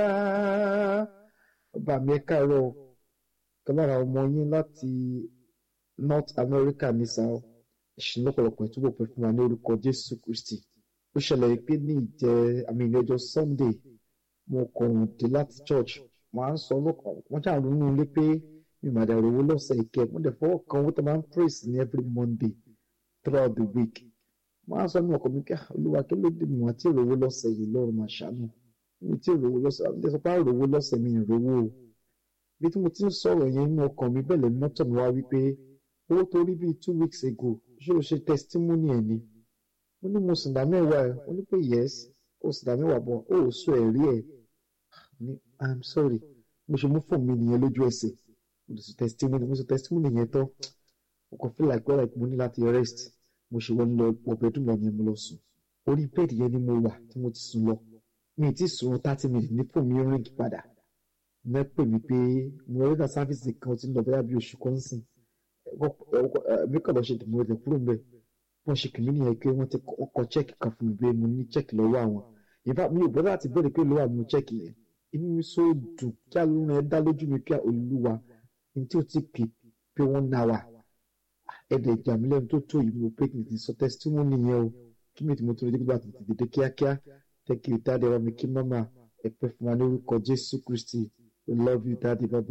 bàbá mi ẹ káàárọ̀ kan lára ọmọ yín láti North America ní sáà ìṣìn lọ́pọ̀lọpọ̀ ìtúbọ̀ pẹ́ fún wa ní orúkọ Jésù Kristi ó ṣẹlẹ̀ pé ní ìjẹ́ àmì ìlẹ́jọ́ Sunday mo kàn dé láti church wọ́n á ń sọ lọ́kàn wọ́n ṣàrò nínú ilé pé mi mà dẹ̀ rówó lọ́sẹ̀ ìkẹ́ mo dẹ̀ fọwọ́ kan owó tó máa ń praise ní every Monday throughout the week wọ́n á sọ ní ọkọ̀ mi kí olúwa kí ló dé mi wọ́n ti rówó lọ́sẹ̀ yìí lọ́rùn máa ṣàánú mi ti rówó lọ́sẹ̀ àwọn ìdẹ́sọ̀ pé rówó lọ́sẹ̀ mi ìrówó o bí tí mo ti ń sọ̀rọ̀ yẹn inú ọkàn mi bẹ̀lẹ̀ mọ́tò mi wá wípé owó tó rí bíi two weeks ago ṣé o ṣe testimony ẹ̀ ni mo ní mo sùn dá mẹ́wàá ẹ̀ ó ní pé yes ó sùn dá mẹ́wàá bọ̀ ó ò sọ ẹ̀rí ẹ̀ ní i'm sorry mo ṣe mú fóònù mi nìyẹn lójú ẹsẹ̀ mo lè sọ testimony mo sọ testimony yẹn tán mo kàn feel like well like mo ní láti rest mo ṣe wọ́n lọ wọ bedroom lọ yẹn mo lọ sùn orí bẹ́ẹ̀dì yẹn ni mo wà tí mo ti sùn lọ mi ì tí sùn thirty minutes ní fóònù mi ring padà ní pè mí pé mo rí ká sáfíìsì kan tí ń lọ bóyá bí oṣù kan sìn mi kàn lọ ṣe dìbò rẹ̀ kúrò ń bẹ̀ wọ́n ṣe kìíní nìyẹn pé wọ́n ti kọ chẹ́ẹ̀kì kan fún mi pé mo ní chẹ́ẹ̀kì lọ́wọ́ àwọn ìfá mi ò bọ́ láti bẹ̀rẹ̀ pé lọ́wọ́ àwọn chẹ́ẹ̀kì yẹn inú mi so dùn kí alóorun ẹ dá lójú mi pé olúwa ní tí o ti pè pé wọ́n ná wa ẹ̀dẹ̀ ìjà mi lẹ́nu tó tó yìí mo pé kì í sọ testimony yẹn o kí mi tí mo tó lè dégbà tètè dédé kíákíá tẹ́kì dáadé wa mi kí mọ́mà ẹ pẹ́ fún wa ní orúkọ Jésù Kristi we love you dáadé bàbá.